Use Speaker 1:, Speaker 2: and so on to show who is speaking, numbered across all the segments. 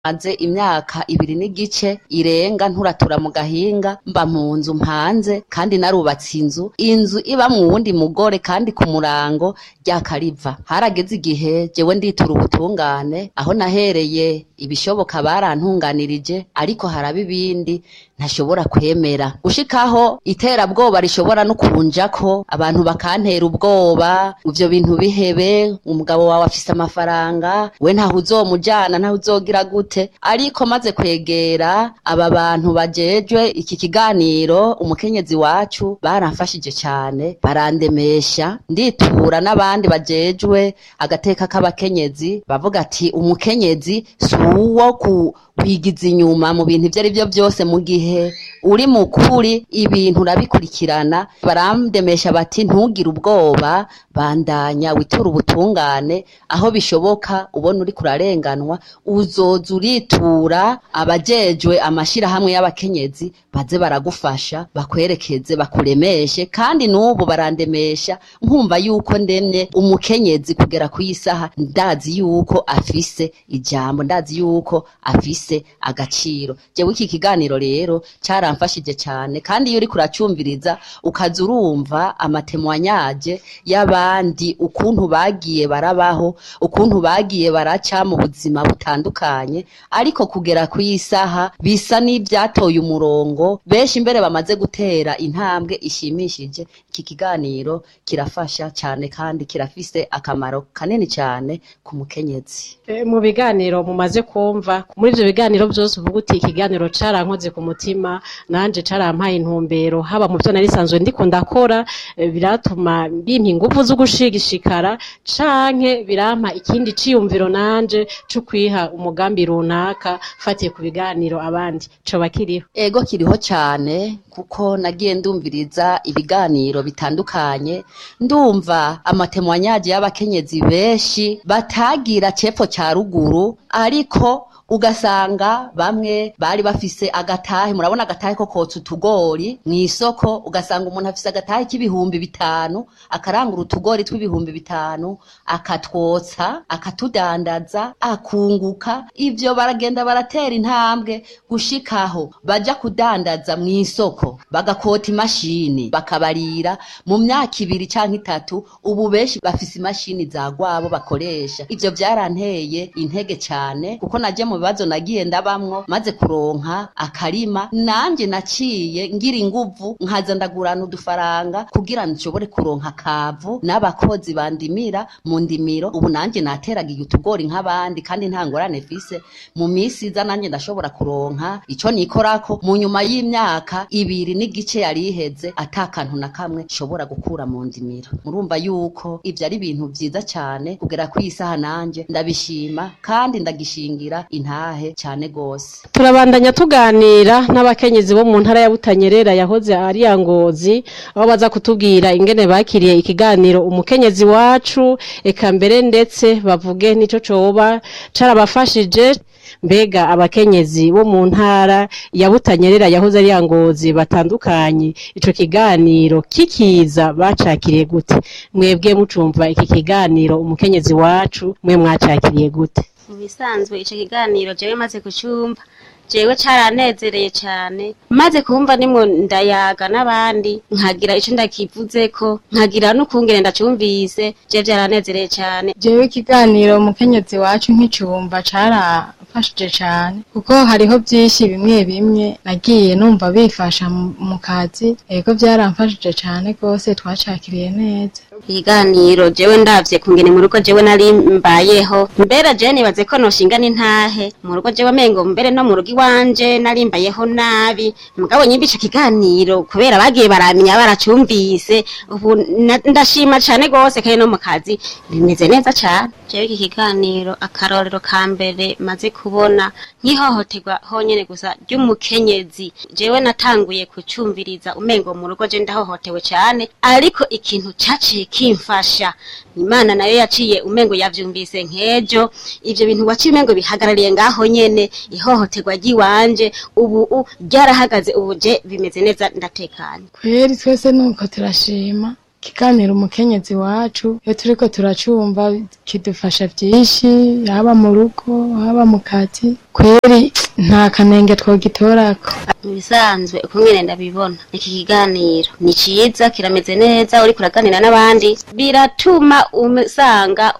Speaker 1: maze imyaka ibiri n'igice irenga nturatura mu gahinga mba mu nzu mpanze kandi narubatse inzu inzu iba mu wundi mugore kandi ku murango ryakariva harageze igihe jewe nditura ubutungane aho nahereye ibishoboka barantunganirije ariko haraba ibindi ntashobora kwemera gushikaho iterabwoba rishobora no kunjako abantu bakantera ubwoba ivyo bintu bihebe umugabo wawe afise amafaranga we ntaho uzomujana ntaho uzogira gute ariko maze kwegera aba bantu bajejwe iki kiganiro umukenyezi wacu baramfashije cane barandemesha nditura n'abandi bajejwe agateka k'abakenyezi bavuga ati umukenyezi si uwo ku kwigiza inyuma mu bintu ivyo ari vyo vyose mu gihe uri mukuri ibintu urabikurikirana barandemesha bati ntugire ubwoba bandanya witura ubutungane aho bishoboka ubona uri kurarenganwa uzoza uritura abajejwe amashirahamwe y'abakenyezi baze baragufasha bakwerekeze bakuremeshe kandi n'ubu barandemesha nkumva yuko ndemye umukenyezi kugera ku isaha ndazi yuko afise ijambo ndazi yuko afise agaciro jewe iki kiganiro rero caramfashije cane kandi iyo uriko uracumviriza ukaza urumva amatemwanyaje y'abandi ukuntu bagiye barabaho ukuntu bagiye baraca mu buzima butandukanye ariko kugera ku isaha bisa n'ivyatoye umurongo benshi mbere bamaze gutera intambwe ishimishije iki kiganiro kirafasha cane kandi kirafise akamaro kanini cane ku mukenyezi
Speaker 2: E, mu biganiro mumaze kumva muri ivyo biganiro vyose uvuga uti ikiganiro carankoze ku mutima nanje carampaye intumbero haba mu vyo narisanzwe ndiko ndakora e, biratuma bimpa inguvu zo gushigishikara canke birampa ikindi ciyumviro nanje co kwiha umugambi runaka fatiye ku biganiro abandi coba kiriho
Speaker 1: ego kiriho cane kuko nagiye ndumviriza ibiganiro bitandukanye ndumva amatemwanyaje y'abakenyezi benshi batagira cepfo ca ruguru ariko ugasanga bamwe bari bafise agatahe murabona agatahe ko kotsa utugori mw'isoko ugasanga umuntu afise agatahe k'ibihumbi bitanu akarangura utugori tw'ibihumbi bitanu akatwotsa akatudandaza akunguka ivyo baragenda baratera intambwe gushikaho baja kudandaza mw'isoko bagakota imashini bakabarira mu myaka ibiri canke itatu ubu benshi bafise imashini za gwabo bakoresha ivyo vyaranteye intege cane kuko naje mu bibazo nagiye ndabamwo maze kuronka akarima nanje naciye ngira inguvu nkaza ndagurana udufaranga kugira nshobore kuronka kavu n'abakozi bandimira mu ndimiro ubu nanje nateragiye utugori nk'abandi kandi nta ngorane fise mu misi iza nanje ndashobora kuronka ico nikorako mu nyuma y'imyaka ibiri n'igice yari iheze ata kantu na kamwe nshobora gukura mu ndimiro murumva yuko ivyo ari ibintu vyiza cane kugera kw'isaha nanje ndabishima kandi ndagishingira intahe cane gose
Speaker 2: turabandanya tuganira n'abakenyezi bo mu ntara ya Butanyerera yahoze ari ya Ngozi aho baza kutubwira ingene bakiriye ikiganiro umukenyezi wacu eka mbere ndetse bavuge nico coba carabafashije mbega abakenyezi bo mu ntara ya Butanyerera yahoze ari ya Ngozi batandukanye ico kiganiro kikiza bacakiriye gute mwebwe mucumva iki kiganiro umukenyezi wacu mwe mwacakiriye gute
Speaker 3: mu bisanzwe ico kiganiro jewe maze kucumva jewe caranezereye cane maze kumva nimwo ndayaga n'abandi nkagira ico ndakivuzeko nkagira n'ukungene ndacumvise je vyaranezereye cane
Speaker 4: jewe ikiganiro umukenyezi wacu nk'icumva carafashije cane kuko hariho vyinshi bimwe bimwe nagiye numva bifasha mu- mu kazi ego vyaramfashije cane rwose twacakiriye neza
Speaker 3: ikiganiro jewe ndavye kungene mu rugo jewe nari mbayeho mbere jewe nibaze ko noshinga n'intahe mu rugo jewe mengo mbere no mu rugo iwanje nari mbayeho nabi mugabo nyimba ico kiganiro kubera bagiye baramenya baracumvise ubu na- ndashima cane gose kandi no mu kazi bimeze neza cane jewe iki kiganiro akarorero ka mbere maze kubona nk'ihohoterwa honyene gusa ry'umukenyezi jewe natanguye kucumviriza umengo mu rugo je ndahohotewe cane ariko ikintu caciye kimfasha imana nayo yaciye umengo yavyumvise nk'ejo ivyo bintu waciye umengo bihagarariye ngaho nyene ihohoterwa ry'iwanje ubu u- ryarahagaze ubu je bimeze neza ndatekanye
Speaker 4: kweri twese nuko turashima ikiganiro umukenyezi wacu iyo turiko turacumva kidufasha vyinshi haba mu rugo haba mu kazi kweri nta kanenge twogitorako
Speaker 3: mu bisanzwe uko nyene ndabibona iki kiganiro ni ciza kirameze neza uriko uraganira n'abandi biratuma usanga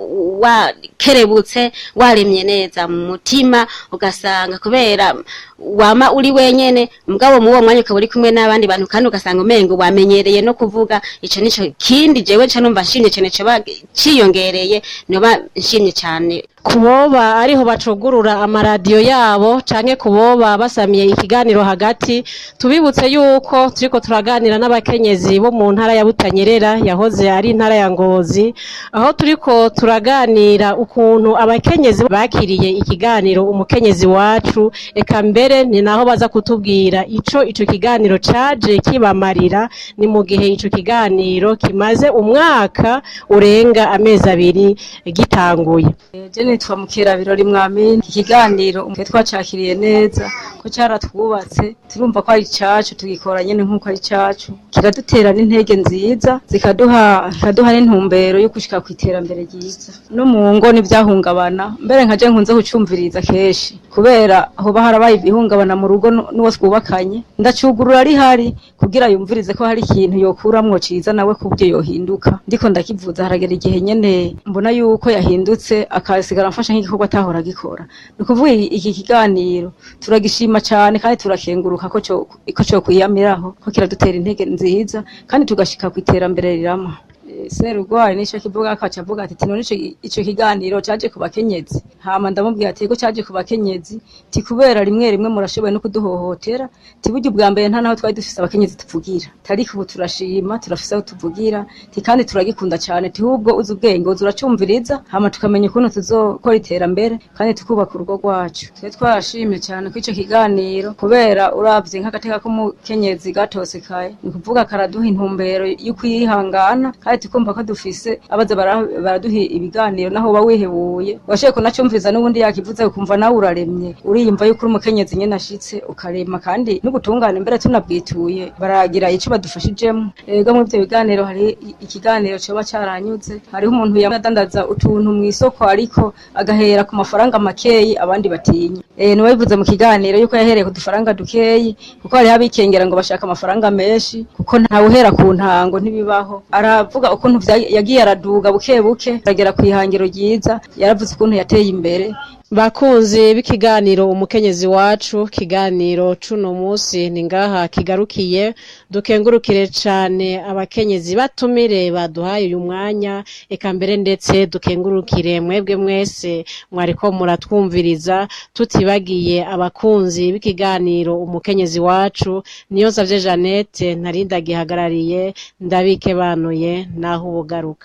Speaker 3: wakerebutse waremye neza mu mutima ugasanga kubera wama uri wenyene mugabo mu uwo mwanya ukaba uri kumwe n'abandi bantu kandi ugasanga umengo wamenyereye no kuvuga ico nico kindi jewe ca numva nshimye cane coba ciyongereye noba nshimye cane
Speaker 2: kuboba ariho bacugurura amaradiyo yabo canke kuboba basamiye ikiganiro hagati tubibutse yuko turiko turaganira n'abakenyezi bo mu ntara ya Butanyerera yahoze ari intara ya Ngozi aho turiko turaganira ukuntu abakenyezi bakiriye ikiganiro umukenyezi wacu eka mbere ni naho baza kutubwira ico ico kiganiro caje kibamarira ni mu gihe ico kiganiro kimaze umwaka urenga amezi abiri gitanguye
Speaker 5: Je nitwa Mukera Birori Mwamini iki kiganiro umwe twacakiriye neza ko caratwubatse turumva ko ari cacu tugikora nyene nkuko ari cacu kiradutera n'intege nziza zikaduha zikaduha n'intumbero yo gushika ku iterambere ryiza no mu ngo n'ivyahungabana mbere nkaje nkunze kucumviriza kenshi kubera hoba harabaye ibihungabana mu rugo nu- n'uwo twubakanye ndacugurura ari hari kugira yumvirize ko hari ikintu yokuramwo ciza nawe kubyo yohinduka ndiko ndakivuza haragera igihe nyene mbona yuko yahindutse akasigara amfasha nk'igikorwa atahora agikora ni ukuvuga i- iki kiganiro turagishima cane kandi turakenguruka ko co ko co kwiyamiraho ko kiradutera intege nziza kandi tugashika ku iterambere rirama Eh, Serugwari nico kivuga akaca avuga ati tino nico ico kiganiro caje ku bakenyezi hama ndamubwira ati ko caje ku bakenyezi ti kubera rimwe rimwe murashoboye no kuduhohotera ti burya ubwa mbere nta naho twari dufise abakenyezi tuvugira tariko ubu turashima turafise aho tuvugira ti kandi turagikunda cane ti hubwo uzi ubwenge uzi uracumviriza hama tukamenya ukuntu tuzokora iterambere kandi tukubaka urugo rwacu twe twarashimye cane ko ico kiganiro kubera uravye nk'agateka k'umukenyezi gatosekaye ni kuvuga karaduha intumbero yo kwihangana kandi tukumva ko dufise abaza bara- baraduha ibiganiro naho uba wihebuye washoboye kunacumviriza n'ubundi yakivuze ukumva nawe uraremye uriyumva yuko uri umukenyezi nyene ashitse ukarema kandi n'ubutungane mbere tunabwituye baragira ico badufashijemo ego muri ivyo biganiro hari i- ikiganiro coba caranyuze hariho umuntu yadandaza utuntu mw'isoko ariko agahera ku mafaranga makeyi abandi batinya eh niwe bivuze mu kiganiro yuko yahereye ku dufaranga dukeyi kuko hariho abikengera ngo bashaka amafaranga menshi kuko ntawe uhera ku ntango ntibibaho aravuga ukuntu vya- yagiye araduga buke buke aragera ku ihangiro ryiza yaravuze ukuntu yateye imbere
Speaker 2: Bakunzi b'ikiganiro umukenyezi wacu kiganiro cuno musi ni ngaha kigarukiye dukengurukire cane abakenyezi batumire baduhaye uyu mwanya eka mbere ndetse dukengurukire mwebwe mwese mwariko muratwumviriza tutibagiye abakunzi b'ikiganiro umukenyezi wacu niyo savye Jeannette ntarinda gihagarariye ndabike banuye naho ubugaruka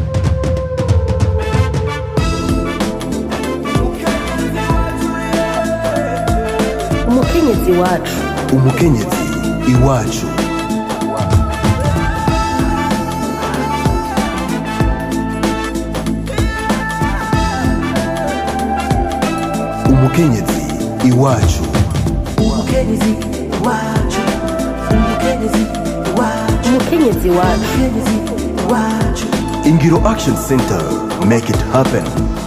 Speaker 6: umukenyezi wacu
Speaker 7: umukenyezi iwacu umukenyezi iwacu
Speaker 6: umukenyezi wacu umukenyezi wacu umukenyezi wacu umukenyezi wacu
Speaker 7: ingiro action center make it happen